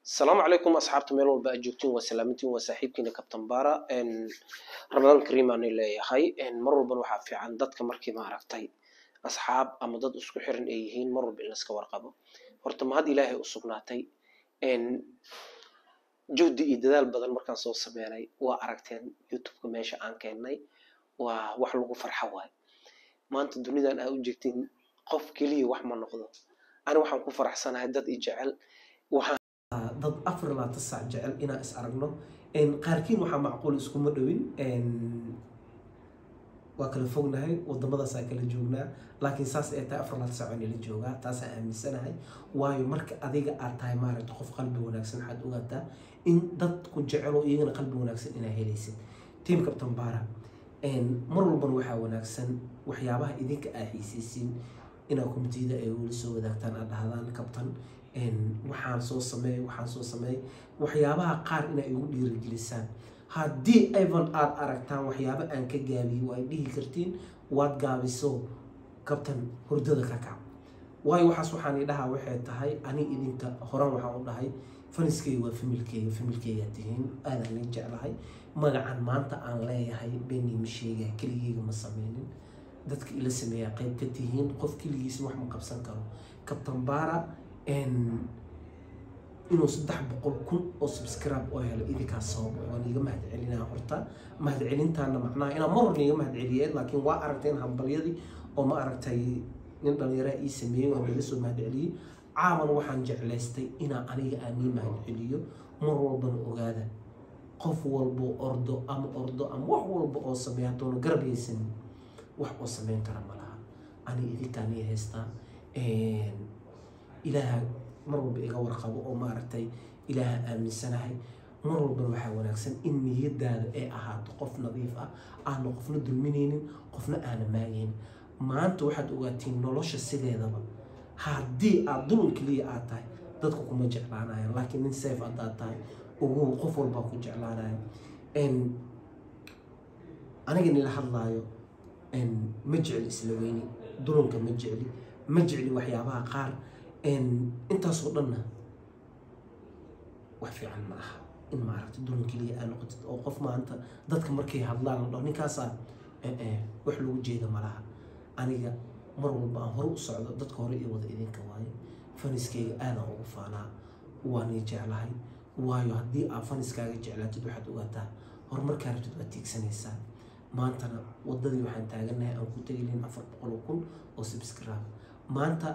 asalaamu calaykum asxaabta meel walba aad joogtiin waa salaamintiin waa saaxiibkiina kabtan bara ramadaan kariim aan leeyahay mar walbana waxaa fiican dadka markii maaragtay asxaab ama dad isku xiran ay yihiin mar walba in laska warqabo horta mahad ilaahay u sugnaatay juhdi iyo dadaal badan markaan soo sameynay waa aragteen youtubeka meesha aan keennay waa wax lagu farxa waay maanta dunidan aa u jeegtiin qof keliya wax ma noqdo ani waxaan ku faraxsanahay dad i jecel waxaan dad afar labaatan saac jecel inaan is aragno qaarkiin waxaa macquul iskuma dhowin waa kala fognahay waddamadaasaa kala joognaa laakiin saas ay tahay afar labaatan saac waa nala joogaa taasaan aaminsanahay waayo marka adiga aad tahay maaragta qof qalbi wanaagsan waxaad ogaataa in dadku jecelo iyagana qalbi wanaagsan inaa helaysid tiam captain bara mar walbana waxaa wanaagsan waxyaabaha idinka aa xiisaysiin inaa komitiyada ay weli soo wadaagtaan aad dhahdaan kabtan waxaan soo sameey waxaan soo sameey waxyaabaha qaar inaa igu dhiirigelisaan haddii evan aada aragtaan waxyaabo aan ka gaabiyo waa dhihi kartiin waad gaabiso kabtan hurdada ka kac waayo waxaas waxaan idhahaa waxay tahay ani idinka horan waxaan u dhahay faniskeyga waa familkeyga familkeygaa tihiin aadaan la jeclahay magacan maanta aan leeyahay beni ma sheegaa keligeyga ma sameynin dadka ila sameeyaa qeyb ka tihiin qof keligiisa wax ma qabsan karo kabtan bara inuu saddex boqol kun oo subscribe oo helo idinkaas sabab waan iga mahadcelinaa horta mahadcelintaana macnaha inaan mar horna iga mahadceliyeen laakiin waa aragteen hambalyadii oo ma aragtay nin dhallinyaraa ii sameeyey waan iga soo mahadceliyey caawan waxaan jeclaystay inaa aniga aan ii mahadceliyo mar walbana ogaada qof walbo ordo ama ordo ama wax walba oo sameeya haddoona garab haysanin wax oo sameyn kara ma laha ani idinkaan ii haystaa ilaaha mar walba iga warqabo oo maaragtay ilaaha aaminsanahay mar walbana waxaa wanaagsan in niyadaada ay ahaato qof nadiif ah aana qofna dulminaynin qofna aana maagaynin maanta waxaad ogaatiin nolosha sideedaba haddii aada dulun keliya aad tahay dadku kuma jeclaanayan laakiin nin safe haddaad tahay ugu qof walbaa ku jeclaanayo aniga nila hadlaayo ma jecli isla weyni dulunka ma jecli ma jecli waxyaabaha qaar intaasoo dhanna wax fiican ma aha in maaragta dulun keliya aa noqotid oo qof maanta dadka markay hadlaan la dhaho ninkaasaa wax lagu jeeda ma laha aniga mar walba aan hore u socdo dadka hore io wada idinka waayo faniskeyga aadaan ugu faanaa waanay jeclahay waayo haddii aad faniskaaga jeclaatid waxaad ogaataa horumarkaa rabtid waad tiigsanaysaa maantana wadadii waxaan taaganahay aan ku tegilin afar boqol kun oo subscribe maanta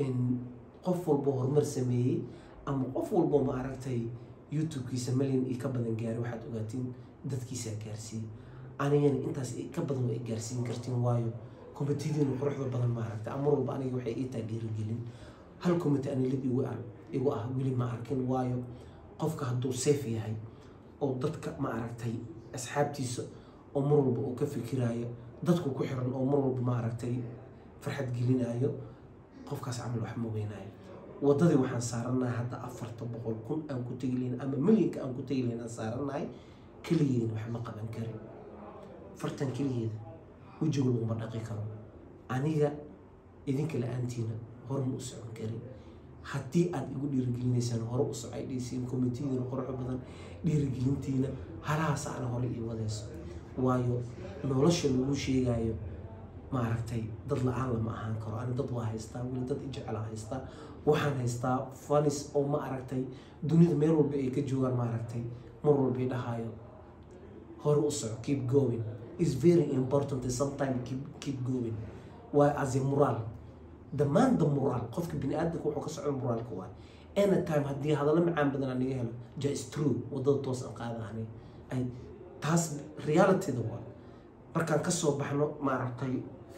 qof walbo horumar sameeyey ama qof walbo ma aragtay youtube-kiisa malyan iyo ka badan gaaray waxaad ogaatiin dadkiisaa gaarsiiyey anigana intaas ka badan waa gaarsiin kartiin waayo komitiyadiina quruxda badan ma aragta amar walba aniga waxay ii tahay dhiirigelin hal komiti anilid igu igu ah weli ma arkin waayo qofka hadduu safe yahay oo dadka ma aragtay asxaabtiisa oo mar walba uu ka fikiraayo dadku ku xiran oo mar walba ma aragtay farxad gelinayo qofkaas camal wax ma weynaayo wadadii waxaan saaranahay hadda afarta boqol kun aan ku tegilayn ama milyanka aan ku tegilayn aan saaranahay keligeena wax ma qaban karin fartan keligeeda wejiga laguma dhaqi karo aniga idinka la-aantiina hore ma u socon karin haddii aada igu dhiirigelinaysaan hore u socay dhaysiin komitiyadiina qorxo badan dhiirigelintiina halahaas ana hore ii wadayso waayo nolosha lagu sheegayo maaragtay dad la-aan lama ahaan karo ani dad waa haystaa weli dad ijecela haystaa waxaan haystaa fanis oo ma aragtay dunida meel walba ay ka joogaan maaragtay mar walba i dhahayo hore u soco keep going is very important sometime keep, keep going waa as a moral dhammaan da moral qofka bini aadamka wuxuu ka socda moraalka waay anytime haddii hadallo macaan badan aan naga helo ja is true wadada toos aan qaada ani ay taas realityda waa markaan kasoo baxno maaragtay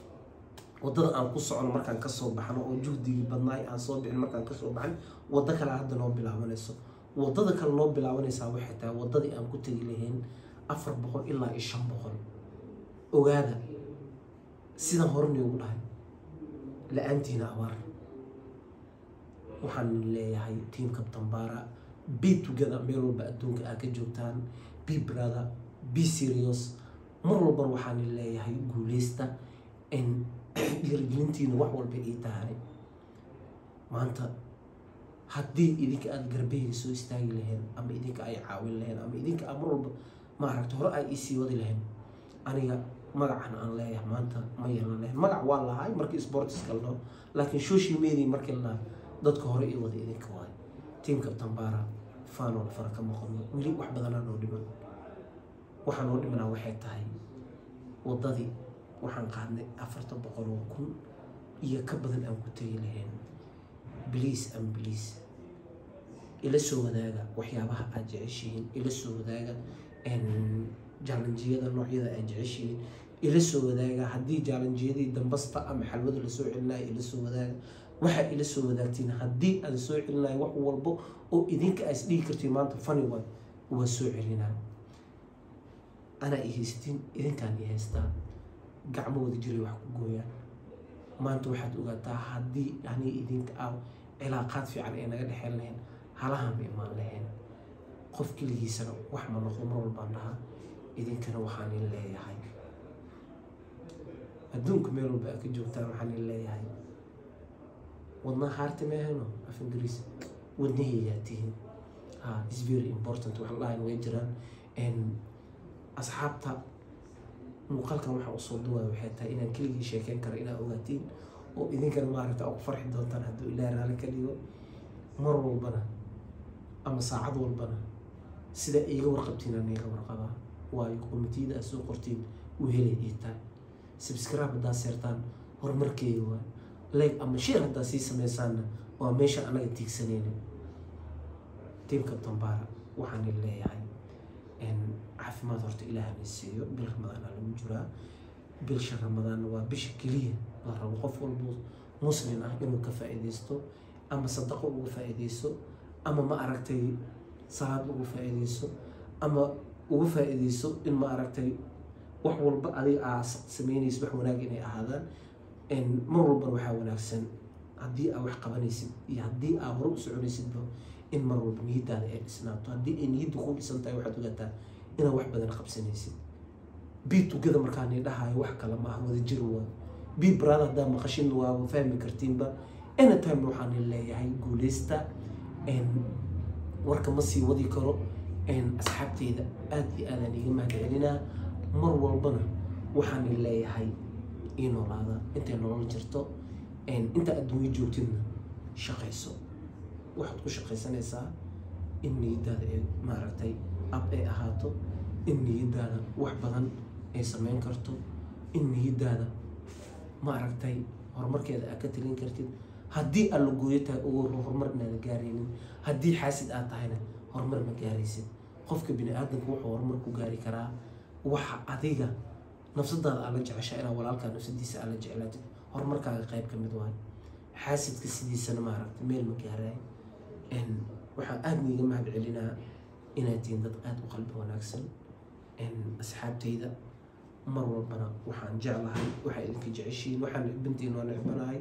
wadada aan ku socono markaan kasoo baxno oo juhdigii badnaay aan soo bixin markaan kasoo baxno waddo kale hadda noo bilaabanayso wadada kale noo bilaabanaysaa waxay tahay wadadii aan ku tegi lahayn afar boqol ilaa iyo shan boqol ogaada sidaan hore noogu dhahay la-aantiina abaar waxaan leeyahay team captain bara be together meel walba adduunka aa ka joogtaan be brother be serious mar walbana waxaan leeyahay guuleysta dhiirigelintiina wax walba ii tahay maanta haddii idinka aada garbeyga soo istaagi laheen ama idinka ay caawin laheen ama idinka a mar walba maaragta hore ay iisii wadi laheen aniga magacan aan leeyahay maanta ma yeelan lahayn magac waa lahay markii sportiska la dhaho laakiin social media markii la dhaha dadka hore ii wada idinka waay tiamka tambara faanoola fara ka maqano weli wax badanaa noo dhiman waxaa noo dhimanaa waxay tahay waddadii waxaan qaadnay afartan boqol oo kun iyo ka badan aan ku tegi lahayn bliis am bliis ila soo wadaaga waxyaabaha aad jeceshihiin ila soo wadaaga jaalanjiyada noocyada aad jeceshihiin ila soo wadaaga haddii jaalanjiyadii dambasta ama xalwada lasoo celinayo ila soo wadaaga waxaa ila soo wadaagtiin haddii aan soo celinayo wax walbo oo idinka aa isdhigi kartiin maanta fani waay waa soo celinaa anaa i haystiin idinkaan i haystaa gacmo wada jiray wax ku gooyaan maanta waxaad ogaataa haddii ani idinka ah cilaaqaad fiican ay naga dhexeyn lahayn halaha ma imaan lahayn qof keligiisana wax ma noqdo mar walbaan dhahaa idinkana waxaan in leeyahay adduunka meel walba aad ka joogtaan waxaan in leeyahay wadnaha haarta meehano af ingiriis wadnahaygaa tihiin ha is very important wax la dhahayn way jiraan asxaabta muuqaalkan waxaa usoo duwaya waxay tahay inaan keligii sheekeyn karo inaa ogaatiin oo idinkana maaragta aa ku farxi doontaan hadduu ilaah raali ka dhigo mar walbana ama saacad walbana sida iiga warqabtiin aan iiga warqabaa waayo komitiyada aad soo qortiin uu helay ii tahay subscribe haddaad seertaan horumarkeega waa like ama share haddaad sii sameysaanna waa meesha anaga tiigsanayna tiimka dambaara waxaan leeyahay caafimaad horta ilaahana siiyo bil ramadaana lagu jiraa bilsha ramadaanna waa bisha keliya la rabo qof walbo muslim ah inuu ka faa-iideysto ama sadaqo uga faa-iideysto ama ma aragtay salaad uga faa-iideysto ama uga faa-iideysto in ma aragtay wax walba adiga aa sameynaysid wax wanaag inay ahaadaan mar walbana waxaa wanaagsan haddii aa wax qabanaysid iyo haddii aa hore u soconaysidba in mar walba niyadaada ay dhisnaato haddii ay niyadda ku dhisan tahay waxaad ogaataa inaad wax badan qabsanaysid bii tugada markaani dhahayo wax kale maaha wada jir waa bii brada haddaa maqashin waa fahmi kartiinba anytime waxaan leeyahay guuleysta warka ma sii wadi karo asxaabteyda aada iyo aadaan iga mahad celinaa mar walbana waxaan leeyahay ii noolaada intay nolol jirto inta adduunyo joogtidna shaqayso waxaad ku shaqaysanaysaa in niyadaada ay maaragtay ab ay ahaato in niyadaada wax badan ay sameyn karto in niyadaada maaragtay horumarkeeda aad ka talin kartid haddii aad la gooyo tahay ugu horumar inaada gaaraynin haddii xaasid aad tahayna horumar ma gaaraysid qofka bini aadamka wuxuu horumar ku gaari karaa waxa adiga nafsadaada aad la jeceshaa inaa walaalkaa nafsadiisa aad la jeclaatid horumarkaaga qayb ka mid waayo xaasidka sidiisana maaragtay meel ma gaaraay waxaan aada niiga mahad celinaa inaad tihiin dad aada u qalbi wanaagsan asxaabtayda mar walbana waxaan jeclahay waxaa idinka jeceshiin waxaan nicbantiin waa nicbanahay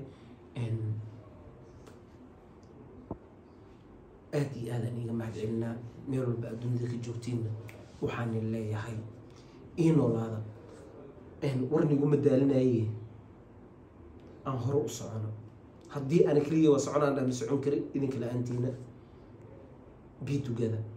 aada iyo aadaan iiga mahad celinaa meel walba adduunyada ka joogtiinna waxaan leeyahay ii noolaada warniguma daalinaye aan hore u socono haddii ana keliya waa soconaan dhama socon karin idinka la-aantiina be together